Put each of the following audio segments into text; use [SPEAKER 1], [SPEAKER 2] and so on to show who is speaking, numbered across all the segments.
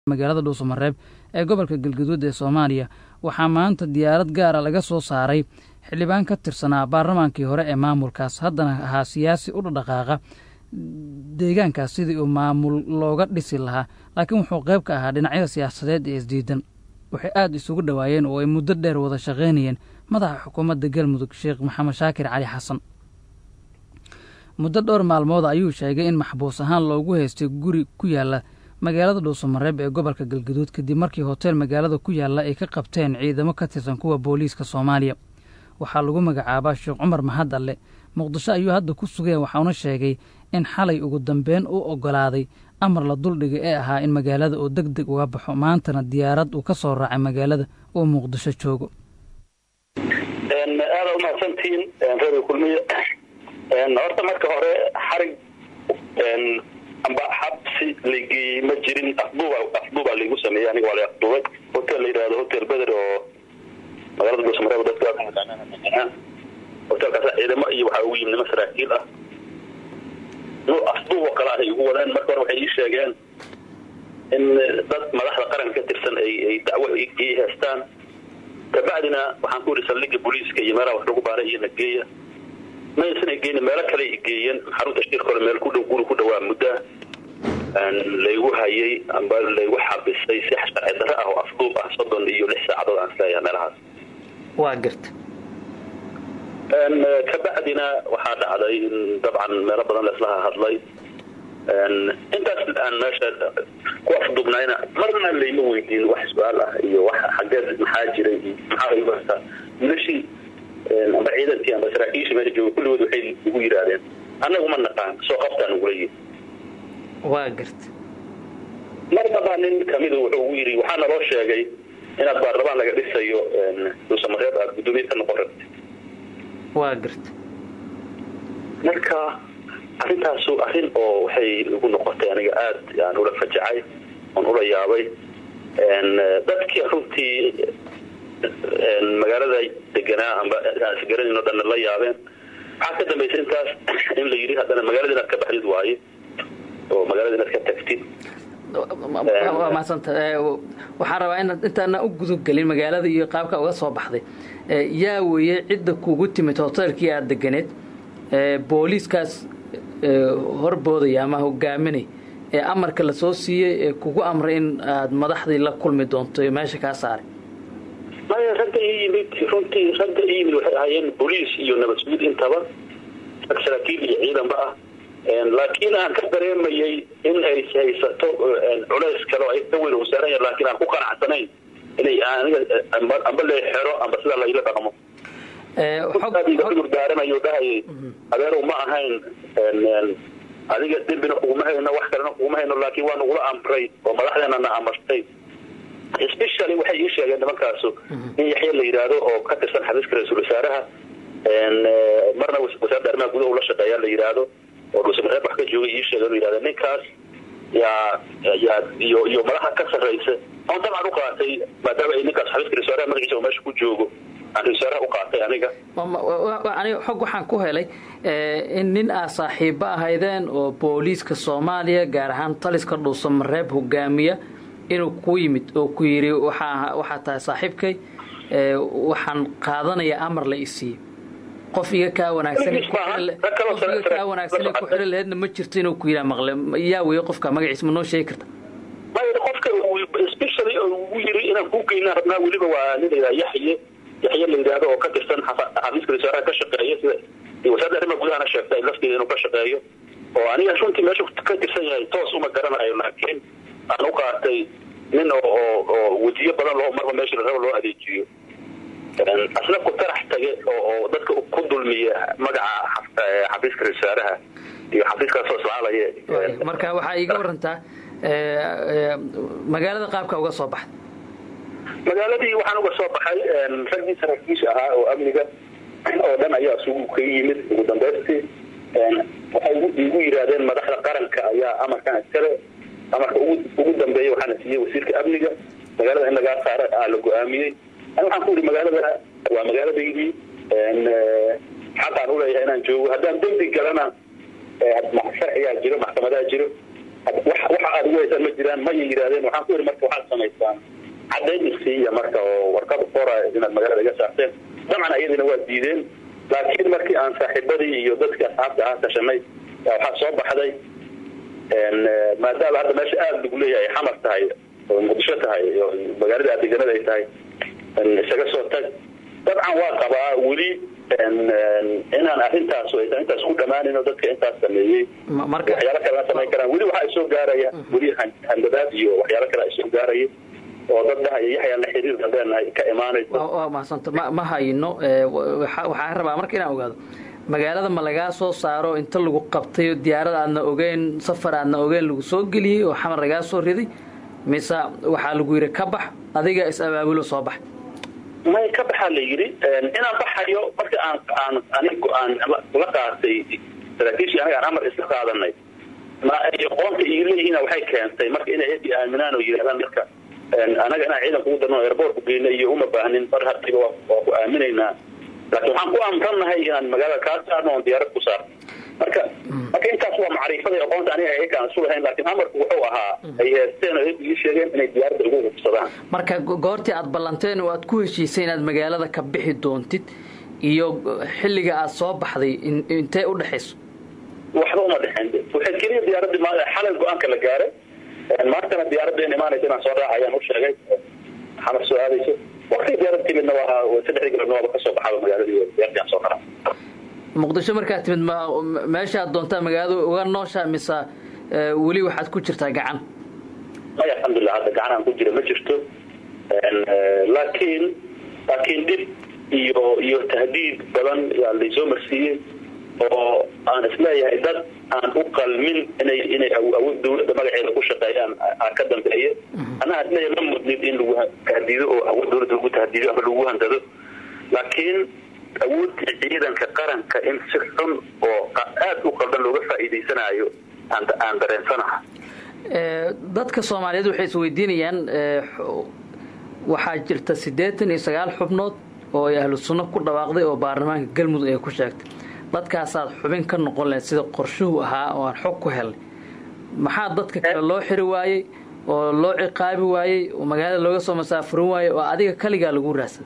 [SPEAKER 1] magaalada dhuusamareeb ee gobolka galgaduud ee soomaaliya waxaa maanta diyaarad gaara laga soo saaray xildhibaan ka tirsanaa baarlamaankii hore ee maamulkaas haddana ahaa siyaasi u dhadhaqaaqa deegaankaas sidii uu maamul looga dhisi lahaa laakiin wuxuu qayb ka ahaa dhinacyada siyaasadeed ee isdiidan waxay aada isugu dhowaayeen oo ay muddo dheer wada shaqaynayeen madaxa xukuumadda galmudug sheekh maxamed shaakir cali xasan muddo dhowr maalmood ayuu sheegay in maxbuus ahaan loogu haystay guri ku yaala magaalada dhuusamareeb ee gobolka galgaduud kadib markii hoteel magaalada ku yaalla ay ka qabteen ciidamo ka tirsan kuwa booliiska soomaaliya waxaa lagu magacaabaa sheekh cumar mahad alle muqdisho ayuu hadda ku sugaya waxauna sheegay in xalay ugu dambeyn u oggolaaday amar la duldhigay ee ahaa in magaalada uu deg deg uga baxo maantana diyaarad uu ka soo raacay magaalada uu muqdisho joogo
[SPEAKER 2] aada umahadsantihiin reer kulmiye horta marka hore xarig amba xabsi lageeyey ma jirin afduuba afduubaa laigu sameeyey aniga waa la afduubay hotel la yidhahdo hotel beder oo magaalada dhuusamareeb dadka hotelkaas ciidamo iyo waxaa ugu yimid nimo saraakiil ah nu afduub oo kale ah ay igu wadeen marka hore waxay ii sheegeen in dad madaxda qaranka ka tirsan ay ay dacwo ii heestaan kabacdina waxaan ku yidhi saldhiga booliiska iyo meelaha wax lagu baaray iyo nageeya maysan geyn meelo kale geeyeen xarunta shirka hore meel ku dhow guri ku dhawaa mudda laygu hayay amba laygu xabisay si sharci darre ah oo afduub ah soddon iyo lix saacadood aan isleeyahay meelahaas
[SPEAKER 1] waa garta
[SPEAKER 2] kabacdina waxaa dhacday in dabcan meelo badan laislaha hadlay intaas aan meesha ku afduubnayna marna layma weydiin wax su-aal ah iyo wax xageed maxaa jiray iyo maxaa igu hataa milashii amba ciidankii amba saraakiishii meesha jooga kulligood waxay igu yidhaahdeen annagu ma naqaan soo qabtaan ugula yihi
[SPEAKER 1] waa garta
[SPEAKER 2] mar dabaa nin kamida wuxuu ugu yidhi waxaa naloo sheegay inaad baarlamaan laga dhisayo dhuusamareeb aad guddoomiye ka noqon rabtay
[SPEAKER 1] waa garta
[SPEAKER 2] marka arrintaasu arrin oo waxay igu noqotay aniga aada aan ula fajacay oon ula yaabay dadkii runtii magaalada deganaa amba isgaradin o dhanna la yaabeen waxaa ka dambaysa intaas in la yidhi haddana magaalada inaad ka baxdid waaye oo magaalada inaad ka tagtid
[SPEAKER 1] waa mahadsanta waxaan rabaa inaad intaana u gudubgelin magaalada iyo qaabka uga soo baxday yaa weeye cidda kugu timid hoteelkii aada deganeed booliiskaas horboodaya ama hogaaminay ee amarka lasoo siiyey ee kugu amray in aad madaxdii la kulmi doonto meesha kaa saaray
[SPEAKER 2] maya ragga ii yimid runtii ragga ii yimid waxay ahaayeen boliis iyo nabad sugid intaba rag saraakiil iyo ciidanba ah laakiin aan ka dareemayay in ay haysato culays kale oo ay ka weyn wasaaran yahay laakiin aan ku qanacsanayn inay aniga amba la xero amba sidaa laila dhaqmo urdaaranayo dhahayay adeerow ma ahayn adiga dembina kuguma hayno wax kalena kuguma hayno laakiin waa nagula amray oo madaxdeena na amartay specially waxay ii sheegeen nimankaasu in yaxya la yidhaahdo oo ka tirsan xafiiska ra-iisul wasaaraha marna wasaaradda arrimaha gudaha ula shaqeeyaa la yidhaahdo oo dhuusamareeb wax ka joogay ii sheegeen yidhahda ninkaas yaa yaa iyo iyo madaxa ka sarraysa on dabcan u qaatay maadaama ay ninkaas xafiiska ra-isul wasaaraha magaciisa oo meesha ku joogo aan ra-isul wasaaraha u qaatay aniga
[SPEAKER 1] aniga xog waxaan ku helay in nin aa saaxiibo ahaydeen oo booliiska soomaaliya gaar ahaan taliska dhuusamareeb hogaamiya inuu ku yimid oo ku yidhi waxaa waxaa tahay saaxiibkay waxaan qaadanaya amar la isiiye qof iga kaa wanaagsan qof iga kaa wanaagsan ku xili laheedna ma jirto inuu ku yidhaa maqle yaa weeye qofka magaciisa ma noo sheegi karta
[SPEAKER 2] maya qofka specially ugu yiri inaan kuu geynaa rabnaa weliba waa nin layidhaha yaxye yaxye la yidhaahdo oo ka tirsan xafiiska wasaaraha ka shaqeeya sida wasaaradda arrimaha gudahana sheegtay lafteeda inuu ka shaqeeyo oo aniga runtii meesha ka tirsan yahay toos uma garanayo laakiin aan u qaatay nin oo oo wejiyo badan loo marba meesha la rabo loo adeejiyo asna ku tarax tage oo dadka ku dulmiya magaca xafiiska ra-isul wasaaraha iyo xafiiskaasoo islaalaya
[SPEAKER 1] marka waxaa iiga warantaa magaalada qaabka uga soo baxda
[SPEAKER 2] magaaladii waxaan uga soo baxay raggii saraakiisha ahaa oo amniga oo dhan ayaa isugu kaga yimid ugu dambaystii waxay igu yidhaahdeen madaxda qaranka ayaa amarkan iskale amarka ugu dambeeya waxaana siiyey wasiirka amniga magaalada in lagaa saaro aa la go-aamiyey ani waxaan ku yidhi magaalada waa magaaladaydii xaqaan uleeyahay inaan joogo haddaan dembi galana sharcigaa jiro maxkamadaha jiro waxa aada ugu haysaan ma jiraan maya yidhahdeen waxaan ku yidhi marka waxaad samaysaan caddayn isiiya marka oo warqad qora inaad magaalada iga saarteen dabcan iyadina waa diideen laakiin markii aan saaxiibadii iyo dadkii asxaabta ahaa tashanay waxaa soo baxday maadaama hadda meesha aada lagu leeyahay ay xamar tahay oo muqdisho tahay oo magaalada adeeganada ay tahay isaga soo tag dabcan waa qabaa weli inaan arrintaas aysan intaas ku dhamaanin oo dadka intaas sameeyey waxyaalo kale la samayn karaan weli waxa ay soo gaaraya weli handadaad iyo waxyaalo kale ay soo gaaraya oo dad dhahaya yaxyaan la xiriir dambeenahay ka imaanaysa
[SPEAKER 1] waa mahadsanta ma ma hayno waxaan rabaa marka inaan ogaado magaalada ma lagaa soo saaro inta lagu qabtay diyaarad aadna ogeyn safar aadna ogeyn lagu soo geliyey oo xamar lagaa soo riday mise waxaa lagu yidhi ka bax adiga is-abaabulo soo bax
[SPEAKER 2] may ka baxaa la yidhi inaan baxayo marka aan aan anigu aan la qaatay saraakiishii aniga aan amar isla qaadanay ma ay qoonta ii leeyihiin waxay keentay marka inay ebi aaminaan oo yidhahdaan marka anaga inaan ciidan kugu darno airport ku geyna iyo uma baahnin mar hadiba waa ku aaminaynaa laakiin waxaan ku amrannahay inaan magaalada kaa saarno oon diyaarad ku saarno marka marka intaas waa macriifada iyo aqoonta aniga ayakaan isu lahayn laakiin amarku wuxuu ahaa ay heesteen oo ii sheegeen inay diyaaradda ugu hubsadaan
[SPEAKER 1] marka goortii aad ballanteen oo aad ku heshiisay inaad magaalada ka bixi doontid iyo xilliga aad soo baxday intee u dhexayso
[SPEAKER 2] waxba uma dhexayn waxay keliya diyaaradii xalay go-aanka la gaaray maantana diyaaradda in imaanaysa inaan soo raaca ayaan u sheegay xamar soo aadayso wakti diyaarad timidna waa saddexdii galabna waaba kasoo baxaba magaaladii diyaaradii aan soo qaraa
[SPEAKER 1] muqdisho markaad timid ma meeshaad doontaa magaalada uga noosha mise weli waxaad ku jirtaa gacan
[SPEAKER 2] maya alxamdulilah hadda gacan aan ku jira ma jirto laakiin laakiin dhib iyo iyo tahdiid badan yaa laysoo marsiiyey oo aan isleeyahay dad aan u qalmin inay inay awood dawladda magaceeda ku shaqeeyaan aa ka dambeeya anaa isleeyahay ma mudnid in lagu tahdiido oo awood dawladda lagu tahdiido ama lagu handado laakiin awoodii ciidanka qaranka in si xun oo aada u qaldan looga faa'iidaysanaayo aan dareensanaha
[SPEAKER 1] dadka soomaaliyeed waxay isweydiinayaan waxaa jirta siddeetan iyo sagaal xubnood oo ay ahlu sunno ku dhawaaqday oo baarlamaanka galmudug ay ku sheegtay dadkaasaad xubin ka noqon lahayd sida qorshuhu ahaa oo aan xog ku helnay maxaa dadka kale loo xiri waayey oo loo ciqaabi waayey oo magaalada looga soo masaafurin waayey oo adiga kaligaa lagu raadsaday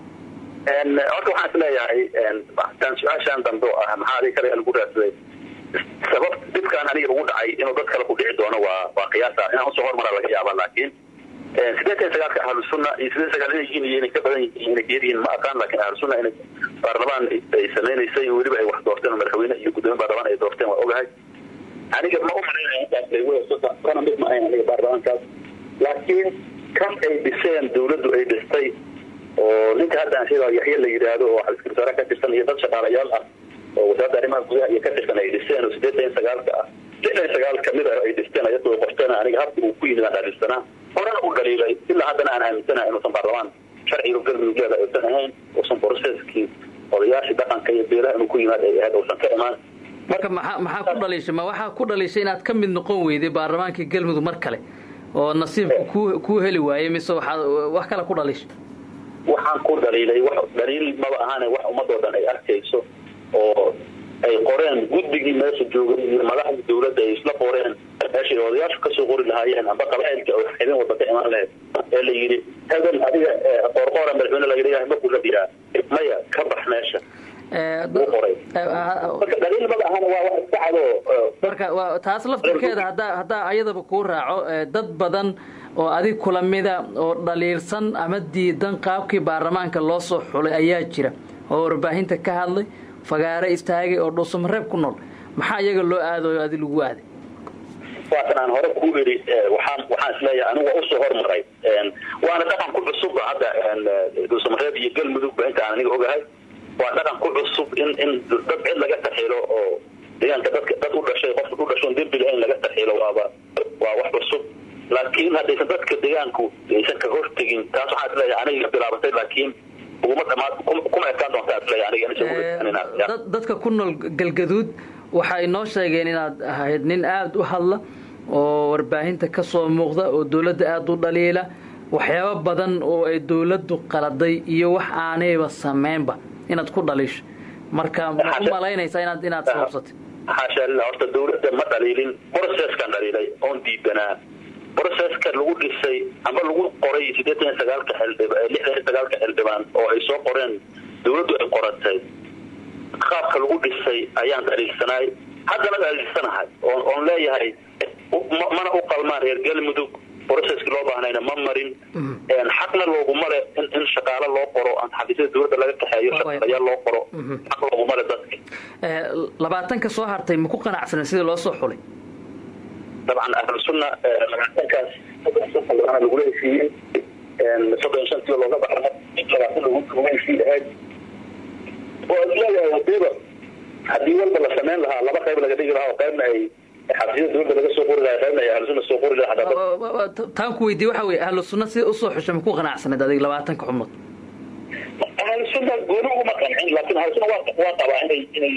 [SPEAKER 2] horta waxaan isleeyahay tan su-aashaan dambe oo ah maxaa adiga kaligaa lagu raadsaday sabab dibkaan aniga ugu dhacay inuu dad kale ku dhici doono waa waa qiyaasa inaan usoo hormaraa laga yaaba laakiin sideetan sagaalka ahlu sunna iyo sideetan sagaal inay yihiin iyo inay ka badan yihiin inay kayar yihiin ma aqaan laakiin ahlu sunna inay baarlamaan ay samaynaysay weliba ay wax doorteen oo madaxweyne iyo guddoomiye baarlamaan ay doorteen waa ogahay aniga ma u malaynaya intaas laywada kana mid ma ahayn aniga baarlamaankaas laakiin kan ay dhiseen dawladdu ay dhistay oo ninka hadda aan sheegayo yaxye la yidhaahdo oo xafiiska wasaaraha ka tirsan iyo dad shaqaalayaal ah oo wasaaradda arrimaha gudaha iyo ka tirsan ay dhiseen oo sideetan iyo sagaalka ah lixdan iyo sagaal kamid ah ay dhisteen ayadoo qorteen aniga habka uu ku yimid aan dhaliilsanaa horena u dhaliilay ilaa haddana aan aaminsanahay inuusan baarlamaan sharciga galmudug leeda aysan ahayn uusan processkii odayaashii dhaqanka iyo beelaha inuu ku yimaad ay ahayd uusan ka imaan
[SPEAKER 1] marka maxaa maxaa ku dhaliishay ma waxaa ku dhaliishay inaad ka mid noqon weyday baarlamaankii galmudug mar kale oo nasiibka ku kuu heli waayey mise waxaad wax kale ku dhaliishay
[SPEAKER 2] waxaan ku dhaliilay wax dhaliil maba ahaane wax ummadoo dhan ay arkayso oo ay qoreen guddigii meesha joogay iyo madaxda dawladda ay isla qoreen meeshay odayaashu kasoo qori lahaayeen amba qabaa'ilka oo xibin walba ka imaan lahayd ee la yidhi hebel adiga qoorqoora madaxweyne laga dhigahay ma kula diraa maya ka bax meesha marka dhaliil maba ahana waa wax iska cado
[SPEAKER 1] marka taas laftirkeeda haddaa haddaa ayadaba kuu raaco dad badan oo adig kula mida oo dhaliilsan ama diidan qaabkii baarlamaanka loo soo xulay ayaa jira oo warbaahinta ka hadlay fagaare istaagay oo dhuusamareeb ku nool maxaa iyaga loo aadayo adi lagu aaday
[SPEAKER 2] waatan aan hore ku idhi waxaan waxaan isleeyahay anigu waa usoo hormaray waana dhaqan ku cusubba hadda dhuusamareeb iyo galmudugba inta aan aniga ogahay waa dhaqan ku cusub in in dad cid laga taxilo oo deegaanka dadka dad u dhashay qof u dhashoon dembi lahayn laga taxilo waaba waa wax cusub laakiin haddaysan dadka deegaanku aysan ka hortegin taas waxaan isleeyahay aniga bilaabatay laakiin uguma dhamaad kuma ekaan doontaa isleeyahay aniga
[SPEAKER 1] dadka ku nool galgaduud waxay noo sheegeen inaad ahayd nin aada u hadla oo warbaahinta ka soo muuqda oo dawladda aada u dhaliila waxyaabo badan oo ay dawladdu qaladay iyo wax aanayba sameynba inaad ku dhaliisho marka ma u malaynaysaa inaad inaad sababsatay
[SPEAKER 2] xaasha lillah horta dawladda ma dhaliilin processkan dhaliilay oon diidanaa processka lagu dhisay ama lagu qoray siddeetan iyo sagaalka xildhib lixdan iyo sagaalka xildhibaan oo ay soo qoreen dawladdu ay qoratay qaabka lagu dhisay ayaan dhaliilsanaay haddana dhaliilsanahay oon oon leeyahay mana u qalmaan reer galmudug processkii loo baahnayna ma marin xaqna looguma le in shaqaalo loo qoro aan xafiisyada dawladda laga kaxeeyo shaqaalayaal loo qoro xaq looguma le dadka
[SPEAKER 1] labaatanka soo hartay maku qanacsanen sidii loo soo xulay
[SPEAKER 2] dabcan ahlusunna labaatankaas soddon lagula heshiiyey soddon shantii looga baxay labaatan lagu heshiiy ahayd oo isleeyahay hadeeba haddii walba la samayn lahaa laba qayb laga dhigi lahaa oo qaybna ay xafiisyada dawladda laga soo qori lahaa qaybna ay ahlusunna soo qori lahaa
[SPEAKER 1] taan ku weydiye waxa weye ahlu sunna sida usoo xushay maku qanacsaneed adiga labaatanka xubnood
[SPEAKER 2] ahlusunna gooni uguma qancin laakiin ahlusunna waa waa qabaa inay inay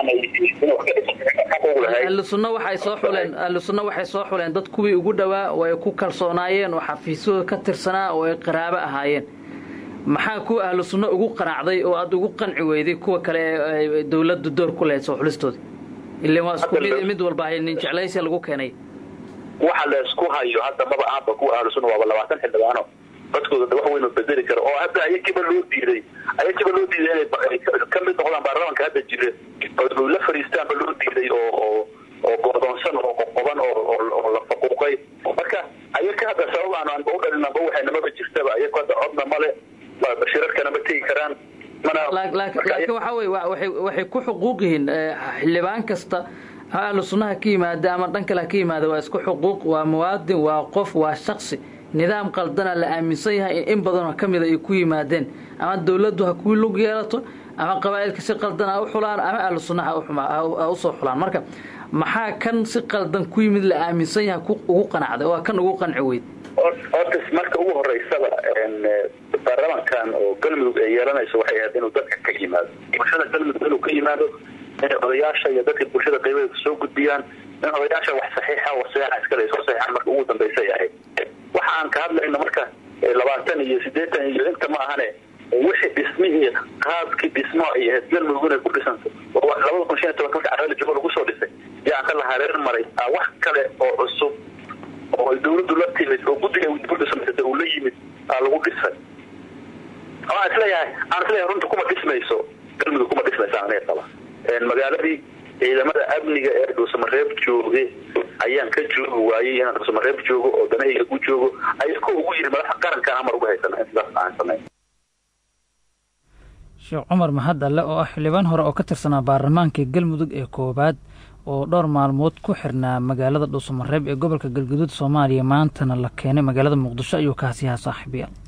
[SPEAKER 2] dabcan
[SPEAKER 1] ahlu sunna waxay soo xuleen ahlu sunna waxay soo xuleen dad kuwii ugu dhowaa oo ay ku kalsoonaayeen oo xafiisyadooda ka tirsanaa oo ay qaraabo ahaayeen maxaa kuwa ahlu sunna ugu qanacday oo aada ugu qanci weyday kuwa kale ee dawladdu door ku lahayd soo xulistooda ilan waa isku mid mid walba nin jeclaysi lagu keenay
[SPEAKER 2] waxa la isku hayo hadda maba ahanba kuwa ahlu sunna waaba labaatan xildhibaano dadkooda wax weyn bedeli kara oo hadda ayakiiba loo diiday ayakiiba loo diiday inay ka mid noqdaan baarlamaanka hadda jira oo la fariistaanba loo diiday oo oo oo go'doonsan oo qoqoban oo oo la faquuqay marka ayaka hadda sabab aan aanba u dhalinanba waxaynamaba jirtaba ayaku hadda codna male shirarkana ma tegi karaan
[SPEAKER 1] laakiin waxa weye waxay ku xuquuq yihiin xildhibaan kasta ahlu sunnaha ka yimaada ama dhan kale ha ka yimaada waa isku xuquuq waa muwaadin waa qof waa shaksi nidaam qaldana la aaminsan yahay in in badanoo ka mida ay ku yimaadeen ama dawladdu ha kuu lug yeelato ama qabaa'ilka si qaldan ha u xulaan ama ahlu sunnaha ha usoo xulaan marka maxaa kan si qaldan ku yimid la aaminsan yahay ugu qanacday waa kan ugu qanci weyd
[SPEAKER 2] horta marka ugu horeysaba baarlamankan oo galmudug ay yeelanayso waxay ahayd inuu dadka ka yimaado bulshada galmudug inuu ka yimaado inay odayaasha iyo dadka bulshada qaybadeeda soo gudbiyaan in odayaasha wax saxiixa waseexa iskale ay soo saxiixaan marka ugu dambaysay ahayd waxa aan ka hadlayno marka labaatan iyo siddeetan iyo inta ma ahane wixii dhismihii qaabkii dhismo ay ahayd galmudug inay ku dhisanto labada kun shan iyo tobanka marka carreela jabo lagu soo dhisay yaa ka la hareer maray wax kale oo cusub oo dawladdu la timid oo guddiga dawladda samaysata uu la yimid aa lagu dhisay aan isleeyahay aan isleeyahay runta kuma dhismayso galmudug kuma dhismaysa aniga qaba magaaladii ciidamada amniga ee dhuusamareeb jooge ayaan ka joogi waayey inaan dhuusamareeb joogo oo danahayga u joogo ayako ugu yidhi madaxa qarankan amar uga haysana in sidaas aan samayn
[SPEAKER 1] sheekh cumar mahad alle oo ah xildhibaan hore oo ka tirsanaa baarlamaanka galmudug ee koowaad oo dhowr maalmood ku xirnaa magaalada dhuusamareeb ee gobolka galguduud soomaaliya maantana la keenay magaalada muqdisho ayuu kaasiyaha saaxiibayaal